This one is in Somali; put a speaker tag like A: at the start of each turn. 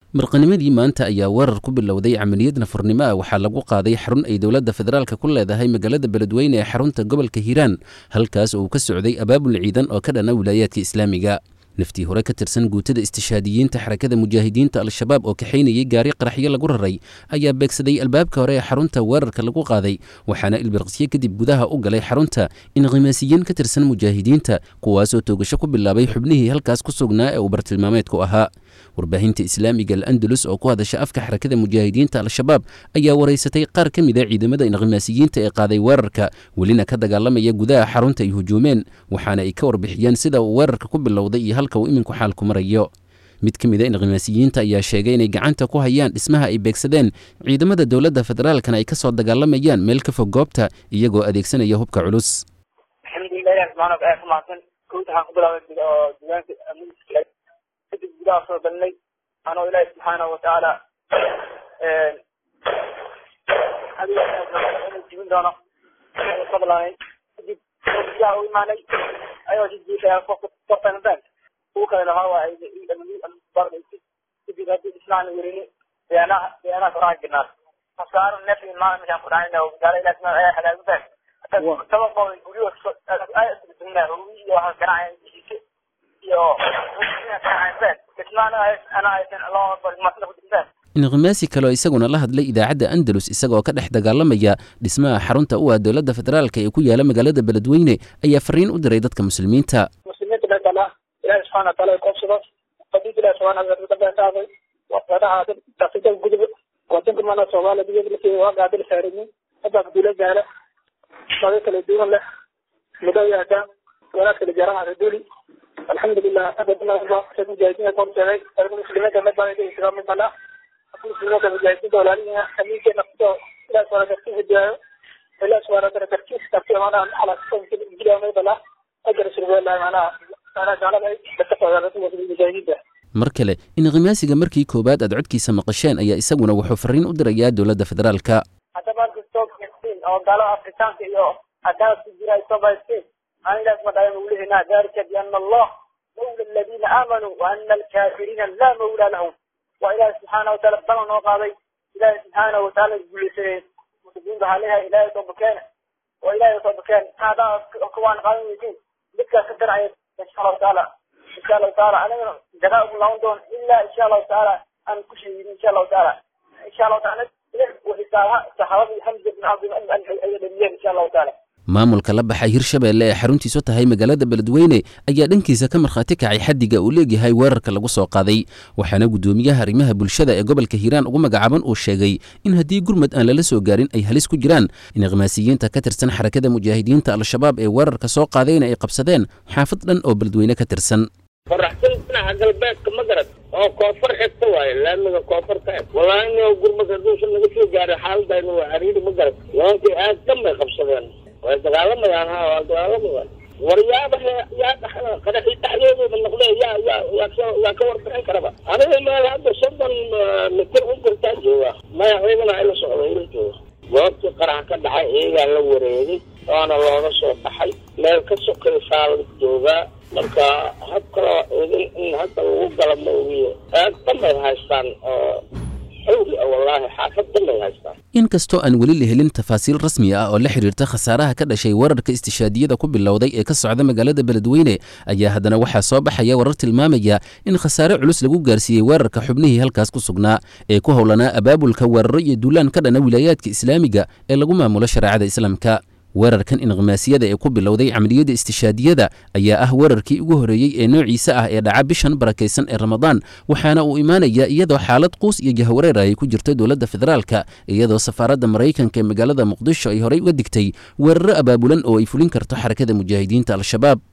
A: marqanimadii maanta ayaa weerar ku bilowday camaliyad nafurnimo ah waxaa lagu qaaday xarun ay dowladda federaalka ku leedahay magaalada beledweyne ee xarunta gobolka hiiraan halkaas oo uu ka socday abaabul ciidan oo ka dhana wilaayaadka islaamiga naftii hore ka tirsan guutada istishaadiyiinta xarakada mujaahidiinta al-shabaab oo kaxaynayay gaari qaraxyo lagu raray ayaa beegsaday albaabka hore ee xarunta weerarka lagu qaaday waxaana ilbirqsyo kadib gudaha u galay xarunta inqimaasiyiin ka tirsan mujaahidiinta kuwaasoo toogasho ku bilaabay xubnihii halkaas ku sugnaa ee uu bartilmaameedku ahaa warbaahinta islaamiga al-andalus oo ku hadasha afka xarakada mujaahidiinta al-shabaab ayaa waraysatay qaar ka mid a ciidamada inqimaasiyiinta ee qaaday weerarka welina ka dagaalamaya gudaha xarunta ay hujuumeen waxaana ay ka warbixiyeen sida uu weerarka ku bilowday iyo halka uu iminku xaalku marayo mid ka mid a inqimaasiyiinta ayaa sheegay inay gacanta ku hayaan dhismaha ay beegsadeen ciidamada dowladda federaalkana ay ka soo dagaalamayaan meel ka fog goobta iyagoo adeegsanaya hubka culus
B: kadib gudaha soo galnay anoo ilaahi subxaanahu watacaala inuu jibin doono fadlaanay kadib gudaha u imaanay ayoo jijiifaya kortana bank kuwa kalena waxaa waaye kadib haddii ismaana werini beanaha beanaha koraa jirnaa kasaaro neef maa meeshaan ku dhacayna gaala ilahi subxaana ayaa halaagu bank sababooda guryaha iyo waxaa ganacaya iyo
A: inqimaasi kaleo isaguna la hadlay idaacadda andalus isagoo ka dhex dagaalamaya dhismaha xarunta u ah dowladda federaalka ee ku yaala magaalada beledweyne ayaa fariin u diray dadka muslimiinta
B: muslimiinta meeshala ilaahi subxana wataala koobsado qadiid ilahi subxana wataala wadaha daafida gudub wadanka mana soomaaliya diyadlasi waa gaadil saarinin hadda abdula gaala maga kala duwan leh mudo yaada walaad kala jaranaha duli alxamdulilah mujaahidiinta korteeday muslimiinta medbaa midbala muslimiinta mujaahidiinta walaalihiina amiinka nafto ilaah subhana dartiis hidiyaayo ilaah subhana wataala dartiis darti manaha ala medbala ajar surbeelahay manaha manaha gaalada ay dadka socdaalada mujaahidiinta
A: mar kale inqimaasiga markii koowaad aad codkiisa maqasheen ayaa isaguna wuxuu fariin u dirayaa dowladda federaalka
B: haddaba kastoo oo gaalada afrikaanka iyo adaas ku jira ay soo baysteen anigaas ma dhayan ulihina dalika biana allah mawla aladiina aamanuu waana alkaafiriina laa mawla lahum waa ilaahi subxaana wataala balan noo qaaday ilaahi subxaana wataala guulaysanay muslimiinta waxaa leeyahay ilaahay soo bakeena oo ilaahay soo bakeena haadaa kuwaan qaadan weydiin midkaas ka darcaya insha allahu taala insha allahu taala anigana jagaa ugu laaban doon ilaa insha allahu taala aan ku shahiidin insha allahu taala insha allahu taala saxaabadii hamza bin cabdi ay dhamiyeen insha allahu taala
A: maamulka la baxay hirshabeelle ee xaruntiisu tahay magaalada beledweyne ayaa dhankiisa ka markhaati kacay xaddiga uu leegyahay weerarka lagu soo qaaday waxaana guddoomiyaha arrimaha bulshada ee gobolka hiiraan ugu magacaaban uu sheegay in haddii gurmad aan lala soo gaarin ay halis ku jiraan inqimaasiyiinta ka tirsan xarakada mujaahidiinta al-shabaab ee weerarka soo qaadayna ay qabsadeen xaafad dhan oo beledweyne ka tirsan
C: qoraxsan dhinaca galbeedka ma garad oo koonfur xigta waaye laamiga koonfur ka eg wallaahi ino gurmad hadduusan naga soo gaarin xaaladayna waa cariiri ma garad nimankii aad dhan bay qabsadeen way dagaalamayaan ha waa dagaalamayaan waryaaba yaa dhaxda qaraxii dhexdeedooda noqdee yaa yaa yaa ka yaa ka warbixin karaba aniga meel hadda soddon mitir u jirtaa jooga maya ciidana ila socdo ila jooga goobtii qarax ka dhacay iyagaa la wareegay waana looga soo baxay meel ka sokaysaa la joogaa marka hab kaloo idin in hadda lagu gala ma ogiyo aad dhanbay haystaan oo xawli ah wallaahi xaafad dhanbay haystaan
A: inkastoo aan weli la helin tafaasiil rasmi ah oo la xidhiirta khasaaraha ka dhashay weerarka istishaadiyada ku bilowday ee ka socda magaalada beledweyne ayaa haddana waxaa soo baxaya warar tilmaamaya in khasaare culus lagu gaarsiiyey weerarka xubnihii halkaas ku sugnaa ee ku howlanaa abaabulka weeraro iyo duulaan ka dhana wilaayaadka islaamiga ee lagu maamulo shareecada islaamka weerarkan inqimaasiyada ee ku bilowday camaliyadda istishaadiyada ayaa ah weerarkii ugu horreeyey ee noociisa ah ee dhaca bishan barakaysan ee ramadaan waxaana uu imaanayaa iyadoo xaalad quus iyo jahwareer ay ku jirto dowladda federaalka iyadoo safaaradda maraykanka ee magaalada muqdisho ay horey uga digtay weeraro abaabulan oo ay fulin karto xarakada mujaahidiinta al-shabaab